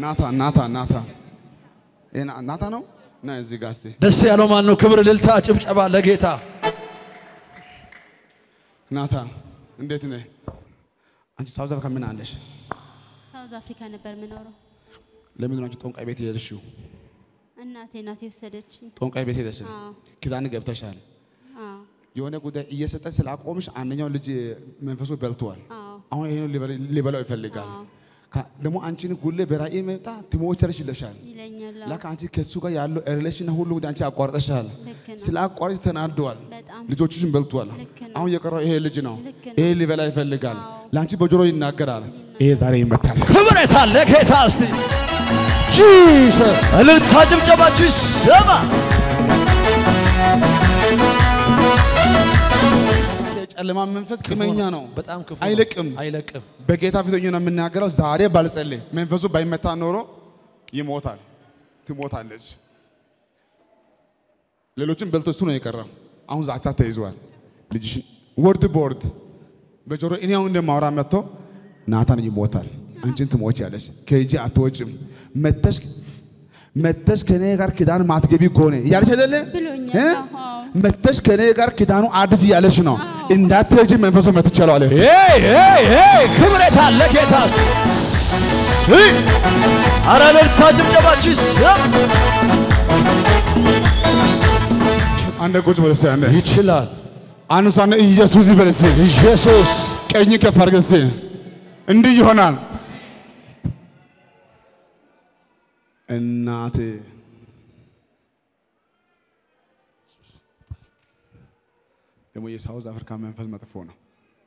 ናታ ናታ ናታ ይሄ ና- ናታ ነው እና እዚህ ጋር እስቲ ደስ ያለው ማን ነው? ክብር፣ እልልታ፣ ጭብጨባ ለጌታ። ናታ እንዴት ነህ? አንቺ ሳውዝ አፍሪካ ምን አለሽ? ሳውዝ አፍሪካ ነበር የምኖረው። ለምንድን ነው አንቺ ጦንቃይ ቤት የሄድሽው? እናቴ ናት የወሰደችኝ። ጦንቃይ ቤት ሄደሽ አዎ ኪዳን ገብተሻል። አዎ የሆነ ጉዳይ እየሰጠች ስላቆምሽ አንደኛው ልጅ መንፈሱ በልቷል። አዎ አሁን ይሄን ሊበላው ይፈልጋል። አዎ ካ- ደግሞ አንቺን ሁሌ በራእይ መጣ ትሞቸርሽ ይለሻል። ይለኛል። አዎ። ላካ አንቺ ከሱ ጋር ያለው ሪሌሽን ሁሉ ጉዳይ አንቺ አቋርጠሻል። ልክ ነው። ስለ አቋርጥ ተናደዋል። በጣም ልጆችሽን በልቷል። ልክ ነው። አሁን የቀረው ይሄ ልጅ ነው። ልክ ነው። ይሄ ሊበላ ይፈልጋል። አዎ። ለአንቺ በጆሮ ይናገራል። ይሄ ዛሬ ይመታል። ክብር የታለ ጌታ? እስቲ ጂሰስ እልልታ ጭብጨባችሁ ይሰማ። የጨለማ መንፈስ ቅመኛ ነው። በጣም ክፉ ነው። አይለቅም። አይለቅም። በጌታ ፊት ሆኜ ነው የምናገረው። ዛሬ ባልጸልይ መንፈሱ ባይመታ ኖሮ ይሞታል፣ ትሞታለች። ሌሎችን በልቶ እሱ ነው የቀረው። አሁን ዛቻ ተይዟል። ልጅሽን ወርድ በወርድ በጆሮ እኔ አሁን እንደማወራ መጥቶ ናታን ይሞታል፣ አንቺን ትሞቻለች፣ ከእጄ አትወጭም፣ መተሽ መተሽ ከኔ ጋር ኪዳን ማትገቢ ከሆነ እያለች አይደለ ብሎኛል። እ? አዎ። መተሽ ከኔ ጋር ኪዳኑ አዲስ እያለች ነው። እንዳትሄጂ መንፈሱ መትቻለሁ አለ። ሄይ ሄይ ሄይ ክብር የታለ ጌታ? እስቲ አረ እልልታ ጭብጨባችሁ ይሰማ። አንደ ቁጭ በል እስኪ አንዴ ይችላል አንሷን ኢየሱስ ይበል እስኪ ኢየሱስ ቀኝ ከፍ አድርገህ እስኪ እንዲህ ይሆናል። እናቴ ደግሞ የሳውዝ አፍሪካ መንፈስ መጥፎ ነው።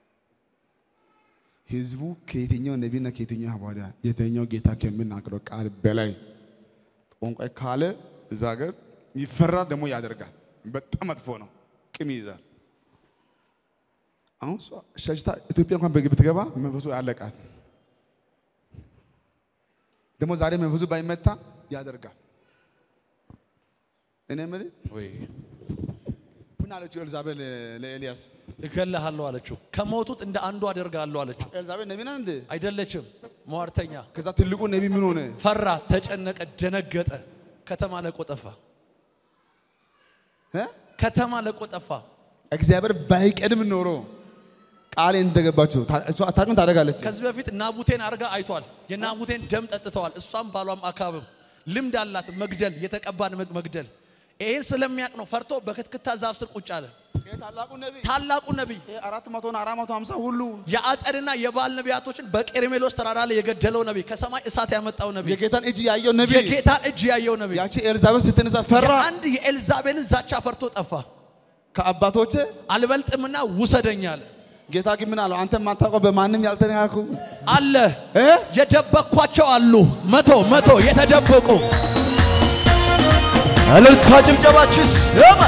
ህዝቡ ከየትኛው ነቢይና ከየትኛው ሐዋርያ የትኛው ጌታ ከሚናገረው ቃል በላይ ቋንቋ ካለ እዛ ሀገር ይፈራል፣ ደግሞ ያደርጋል። በጣም መጥፎ ነው። ቅም ይይዛል። አሁን እሷ ሸሽታ ኢትዮጵያ እንኳን በግብ ብትገባ መንፈሱ ያለቃት። ደግሞ ዛሬ መንፈሱ ባይመታ ያደርጋል። እኔ የምልህ ምን አለችው ኤልዛቤል ለኤልያስ? እገልሃለሁ አለችው። ከሞቱት እንደ አንዱ አደርጋለሁ አለችው። ኤልዛቤል ነቢይ ናት እንዴ? አይደለችም፣ ሟርተኛ። ከዛ ትልቁ ነቢይ ምን ሆነ? ፈራ፣ ተጨነቀ፣ ደነገጠ። ከተማ ለቆ ጠፋ። እ? ከተማ ለቆ ጠፋ። እግዚአብሔር ባይቀድም ኖሮ ቃል እንደገባችሁ ታ- እሷ አታውቅም ታደርጋለች። ከዚህ በፊት ናቡቴን አርጋ አይቷል። የናቡቴን ደም ጠጥተዋል። እሷም ባሏም አካብም ልምድ አላት መግደል፣ የተቀባን መግ- መግደል። ይህን ስለሚያውቅ ነው ፈርቶ በክትክታ ዛፍ ስር ቁጭ አለ። ይሄ ታላቁ ነቢይ ታላቁ ነቢይ ይሄ አራት መቶና አራት መቶ ሀምሳ ሁሉ የአጸድና የባል ነቢያቶችን በቄርሜሎስ ተራራ ላይ የገደለው ነቢይ፣ ከሰማይ እሳት ያመጣው ነቢይ፣ የጌታን እጅ ያየው ነቢይ የጌታን እጅ ያየው ነቢይ ያቺ ኤልዛቤል ስትነሳ ፈራ። አንድ የኤልዛቤልን ዛቻ ፈርቶ ጠፋ። ከአባቶቼ አልበልጥምና ውሰደኝ አለ። ጌታ ግን ምን አለው? አንተ የማታውቀው በማንም ያልተነካኩ አለ እ? የደበቅኳቸው አሉ መቶ መቶ የተደበቁ እልልታ ጭብጨባችሁ ይሰማ።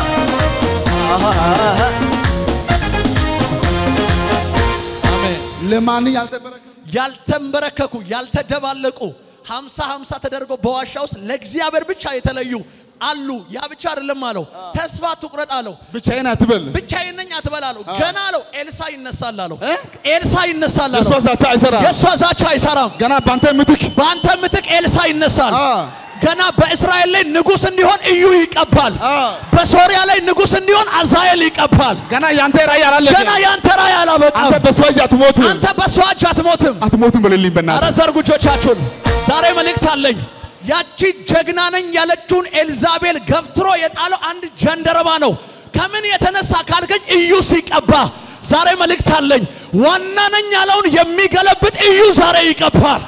አሜን። ለማንም ያልተበረከቱ ያልተንበረከኩ ያልተደባለቁ ሀምሳ ሀምሳ ተደርጎ በዋሻ ውስጥ ለእግዚአብሔር ብቻ የተለዩ አሉ። ያ ብቻ አይደለም አለው፣ ተስፋ ትቁረጥ አለው። ብቻዬን አትበል። ብቻዬን ነኝ አትበል አለው። ገና አለው ኤልሳ ይነሳል አለው። እ? ኤልሳ ይነሳል እሷ አለው። ዛቻ አይሰራም። የእሷ ዛቻ አይሰራም። ገና በአንተ ምትክ በአንተ ምትክ ኤልሳ ይነሳል። አ ገና በእስራኤል ላይ ንጉሥ እንዲሆን እዩ ይቀባል። አ በሶሪያ ላይ ንጉሥ እንዲሆን አዛኤል ይቀባል። ገና ያንተ ራእይ አላለቀ። ገና ያንተ ራእይ አላበቃም። አንተ በሰው እጅ አትሞትም፣ አንተ በሷ እጅ አትሞትም። አትሞትም በልልኝ አረ በእናትህ። ዘርጉ እጆቻችሁን። ዛሬ መልእክት አለኝ። ያቺ ጀግና ነኝ ያለችውን ኤልዛቤል ገፍትሮ የጣለው አንድ ጀንደረባ ነው። ከምን የተነሳ ካልከኝ እዩ ሲቀባ። ዛሬ መልእክት አለኝ። ዋና ነኝ ያለውን የሚገለብጥ እዩ ዛሬ ይቀባል።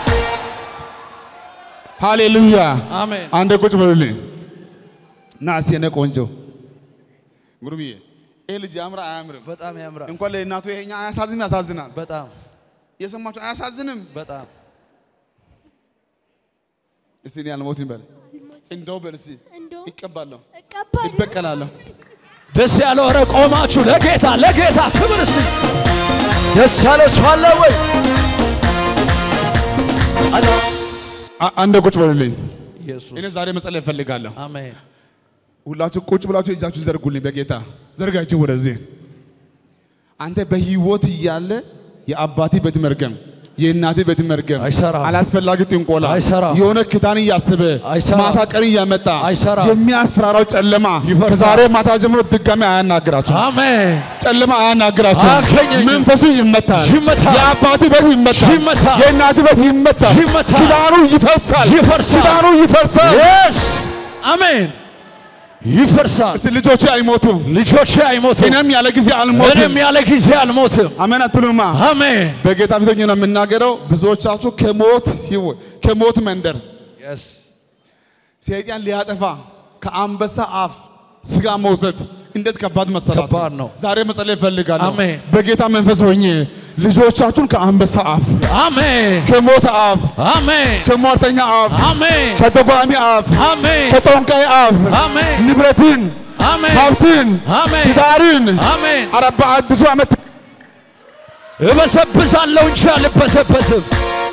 ሃሌሉያ። አሜን። አንዴ ቁጭ በሉልኝ ና እስቲ የኔ ቆንጆ ጉሩብዬ፣ ይህ ልጅ ያምራ አያምርም? በጣም ያምራል። እንኳን ለእናቱ ይሄኛ አያሳዝንም? ያሳዝናል። በጣም የሰማችሁ አያሳዝንም? በጣም እስቲ እኔ አልሞትም በል እንደው በል እስቲ እንደው ይቀባለሁ፣ እቀባለሁ። ይበቀላለሁ። ደስ ያለው ኧረ ቆማችሁ ለጌታ ለጌታ ክብር እስቲ ደስ ያለ ሰው አለ ወይ? አ- አንዴ ቁጭ በሉልኝ። ኢየሱስ እኔ ዛሬ መጸለይ እፈልጋለሁ። አሜን። ሁላችሁ ቁጭ ብላችሁ እጃችሁን ዘርጉልኝ። በጌታ ዘርጋችሁ ወደዚህ። አንተ በህይወት እያለ የአባቲ ቤት መርገም፣ የእናቴ ቤት መርገም አይሰራም። አላስፈላጊ ጥንቆላ አይሰራም። የሆነ ኪዳን እያሰበ አይሰራም። ማታ ቀን እያመጣ አይሰራም። የሚያስፈራራው ጨለማ ይፈርሳል። ከዛሬ ማታ ጀምሮ ድጋሚ አያናግራችሁ። አሜን። ጨለማ አያናግራችሁ። አያገኘኝም። መንፈሱ ይመታል። ይመታል። የአባቴ ቤት ይመታል። ይመታል። የእናቴ ቤት ይመታል። ይመታል። ኪዳኑ ይፈርሳል። ይፈርሳል። ኪዳኑ ይፈርሳል። የስ አሜን። ይፈርሳል። እስቲ ልጆቼ አይሞቱም፣ ልጆቼ አይሞትም፣ እኔም ያለ ጊዜ አልሞትም። እኔም ያለ ጊዜ አልሞትም። አሜን አትሉማ? አሜን። በጌታ ፊት ሆኜ ነው የምናገረው። ብዙዎቻችሁ ከሞት ህይወት ከሞት መንደር ሰይጣን ሊያጠፋ ከአንበሳ አፍ ስጋ መውሰድ እንዴት ከባድ መሰላችሁ? ከባድ ነው። ዛሬ መጸለይ እፈልጋለሁ። አሜን። በጌታ መንፈስ ሆኜ ልጆቻችሁን ከአንበሳ አፍ፣ አሜን። ከሞት አፍ፣ አሜን። ከሟርተኛ አፍ፣ አሜን። ከደጓሚ አፍ፣ አሜን። ከጠንቋይ አፍ አሜን። ንብረትን፣ አሜን። ሀብትን፣ አሜን። ትዳርን አሜን። ኧረ በአዲሱ ዓመት እበሰብሳለሁ እንጂ አልበሰበስም።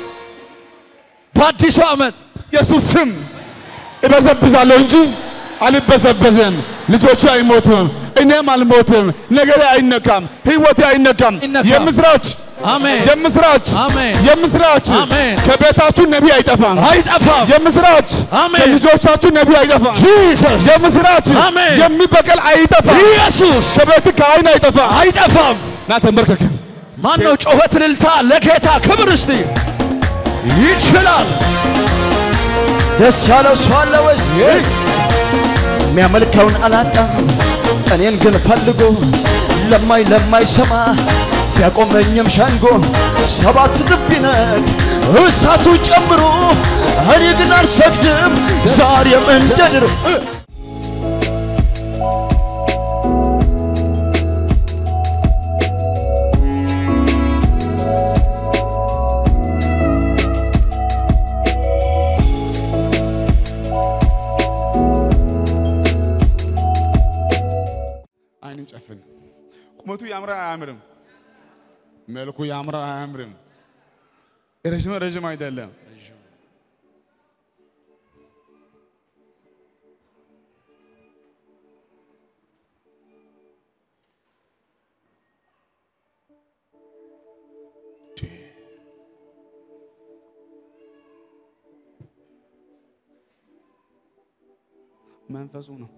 በአዲሱ ዓመት ኢየሱስ ስም እበዘብዛለሁ እንጂ አልበዘበዝም። ልጆቹ አይሞቱም፣ እኔም አልሞትም። ነገሬ አይነካም፣ ህይወቴ አይነካም። አይነካም። የምስራች አሜን። የምስራች አሜን። የምስራች አሜን። ከቤታችሁ ነቢይ አይጠፋም። አይጠፋም። የምስራች አሜን። ከልጆቻችሁ ነቢይ አይጠፋም። ጂሰስ የምስራች አሜን። የሚበቀል አይጠፋም። ኢየሱስ ከቤት ከአይን አይጠፋም። አይጠፋም። ና ተንበርከክ። ማን ነው ጮኸት እልልታ ለጌታ ክብር እስቲ ይችላል። ደስ ያለው ሰው አለ ወይስ የሚያመልከውን አላጣም። እኔን ግን ፈልጎ ለማይ ለማይሰማ ቢያቆመኝም ሸንጎ ሰባት ጥብ ቢነድ እሳቱ ጨምሮ እኔ ግን አልሰግድም ዛሬም እንደ ድሮ አይንን ጨፍን። ቁመቱ ያምራል አያምርም? መልኩ ያምራል አያምርም? ረዥም ረዥም አይደለም። መንፈሱ ነው።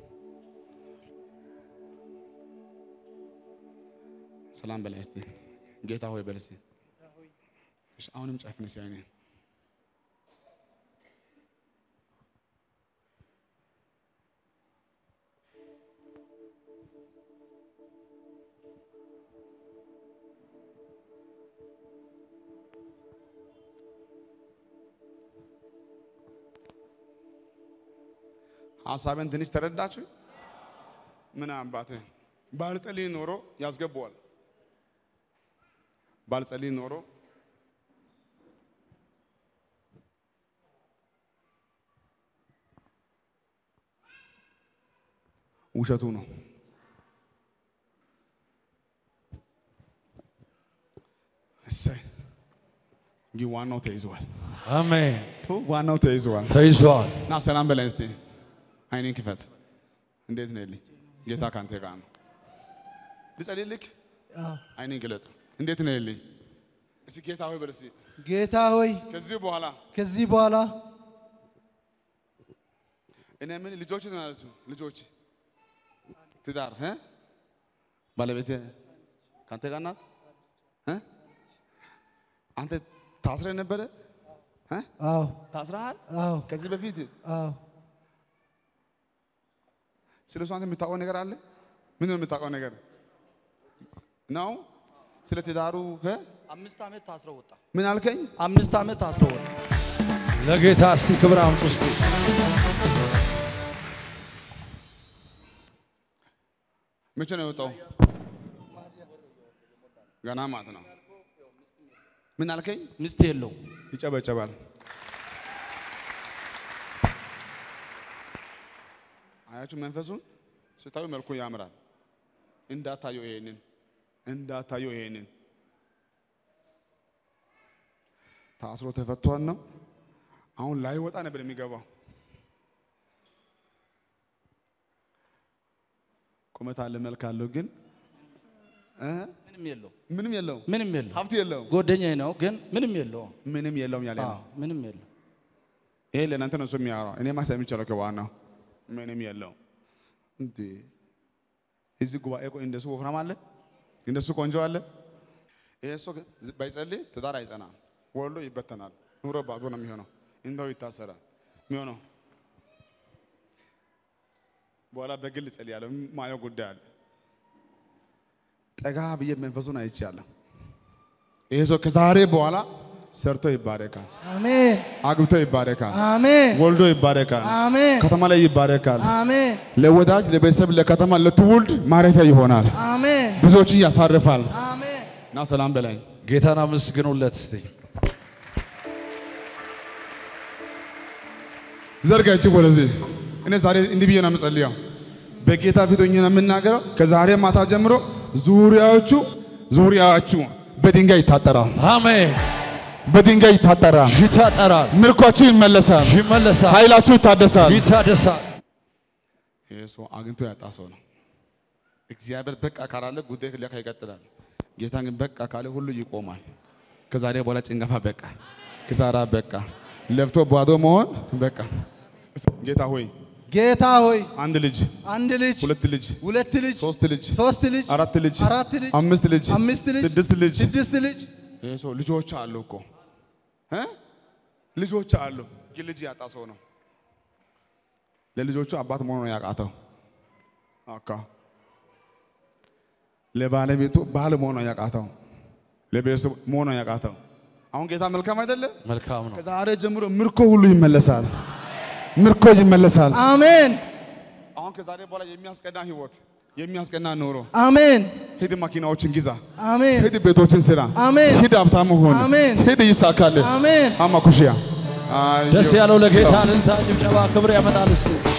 ሰላም በላይ እስቲ ጌታ ሆይ በል እስቲ። እሺ አሁንም ጨፍን እስቲ አይኔን ሀሳብን ትንሽ ተረዳችሁ? ምን አባቴ ባልጸልይ ኖሮ ያስገባዋል። ባልጸልይ ኖሮ ውሸቱ ነው። እሰይ እንግዲህ ዋናው ተይዘዋል። አሜን። ዋናው ተይዘዋል። ተይዟል። ና ሰላም በላይ እስቲ አይኔን ክፈት። እንዴት ነህ ልኝ? ጌታ ካንተ ጋር ነው። ልጸልይልክ? አይኔን ግለጥ። እንዴት ነህ ልኝ? እስቲ ጌታ ሆይ በል እስቲ ጌታ ሆይ ከዚህ በኋላ ከዚህ በኋላ እኔ ምን ልጆች ናቸው ልጆች ትዳር እ ባለቤት ካንተ ጋር ናት እ አንተ ታስረ ነበረ እ አዎ ታስረሃል አዎ ከዚህ በፊት አዎ ስለ እሱ አንተ የምታውቀው ነገር አለ? ምን ነው የምታውቀው ነገር ነው? ስለ ትዳሩ እ አምስት ዓመት ታስሮ ወጣ። ምን አልከኝ? አምስት ዓመት ታስሮ ወጣ። ለጌታ እስቲ ክብር አምጡ እስቲ። መቼ ነው የወጣው? ገና ማለት ነው። ምን አልከኝ? ሚስት የለው ይጨበጨባል። አያችሁ መንፈሱን ስታዩ መልኩ ያምራል። እንዳታዩ ይሄንን እንዳታዩ ይሄንን ታስሮ ተፈቷል ነው። አሁን ላይወጣ ነበር የሚገባው። ቁመት አለ መልክ አለው ግን እ ምንም የለው ምንም የለውም፣ ምንም የለው ሀብት የለውም፣ ጓደኛዬ ነው ግን ምንም የለውም ምንም የለውም ያለ ነው። አዎ፣ ምንም የለው ይሄ ለእናንተ ነው እሱ የሚያወራው። እኔማ ሰምቻለሁ ከዋናው ምንም የለውም። እንዴ እዚህ ጉባኤ ቆይ እንደሱ ወፍራም አለ፣ እንደሱ ቆንጆ አለ። ይሄ ሰው ግን ባይጸልይ ትዳር አይጸናም፣ ወልዶ ይበተናል፣ ኑሮ ባዶ ነው የሚሆነው፣ እንደው ይታሰራል የሚሆነው። በኋላ በግል ጸልያለሁ፣ ማየው ጉዳይ አለ። ጠጋ ብዬ መንፈሱን አይቻለሁ። ይሄ ሰው ከዛሬ በኋላ ሰርቶ ይባረካል፣ አሜን አግብቶ ይባረካል፣ አሜን ወልዶ ይባረካል፣ አሜን ከተማ ላይ ይባረካል። አሜን ለወዳጅ ለቤተሰብ፣ ለከተማ፣ ለትውልድ ማረፊያ ይሆናል። አሜን ብዙዎችን ያሳርፋል። አሜን እና ሰላም በላይ ጌታን አመስግኑለት እስቲ ዘርጋ እጅግ ወደዚህ። እኔ ዛሬ እንዲህ ብዬ ነው የምጸልየው፣ በጌታ ፊት ሆኜ ነው የምናገረው። ከዛሬ ማታ ጀምሮ ዙሪያዎቹ ዙሪያዎቹ በድንጋይ ይታጠራል፣ አሜን በድንጋይ ይታጠራል። ይታጠራል ምርኳችሁ ይመለሳል፣ ይመለሳል ኃይላችሁ ይታደሳል። ይታደሳል ይህ ሰው አግኝቶ ያጣ ሰው ነው። እግዚአብሔር በቃ ካላለ ጉዳይ ለካ ይቀጥላል። ጌታ ግን በቃ ካለ ሁሉ ይቆማል። ከዛሬ በኋላ ጭንገፋ በቃ፣ ክሳራ በቃ፣ ለፍቶ ባዶ መሆን በቃ። ጌታ ሆይ ጌታ ሆይ አንድ ልጅ፣ አንድ ልጅ ሁለት ልጅ፣ ሁለት ልጅ ሶስት ልጅ፣ ሶስት ልጅ አራት ልጅ፣ አራት ልጅ አምስት ልጅ፣ አምስት ልጅ ስድስት ልጅ። ስድስት ልጅ ይህ ሰው ልጆች አሉ እኮ እ ልጆች አሉ፣ ግን ልጅ ያጣ ሰው ነው። ለልጆቹ አባት መሆኑ ነው ያቃተው። አካ ለባለቤቱ ባል መሆኑ ነው ያቃተው። ለቤተሰቡ መሆኑ ነው ያቃተው። አሁን ጌታ መልካም አይደለም? መልካም ነው ከዛሬ ጀምሮ ምርኮ ሁሉ ይመለሳል። ምርኮ ይመለሳል። አሜን አሁን ከዛሬ በኋላ የሚያስቀና ህይወት፣ የሚያስቀና ኑሮ። አሜን ሂድ መኪናዎችን ግዛ፣ አሜን ሂድ ቤቶችን ስራ፣ አሜን ሂድ ሀብታም ሁን፣ አሜን ሂድ ይሳካል። አሜን አማ ኩሽያ ደስ ያለው ለጌታ እልልታ ጭብጨባ ክብር ያመጣል እስቲ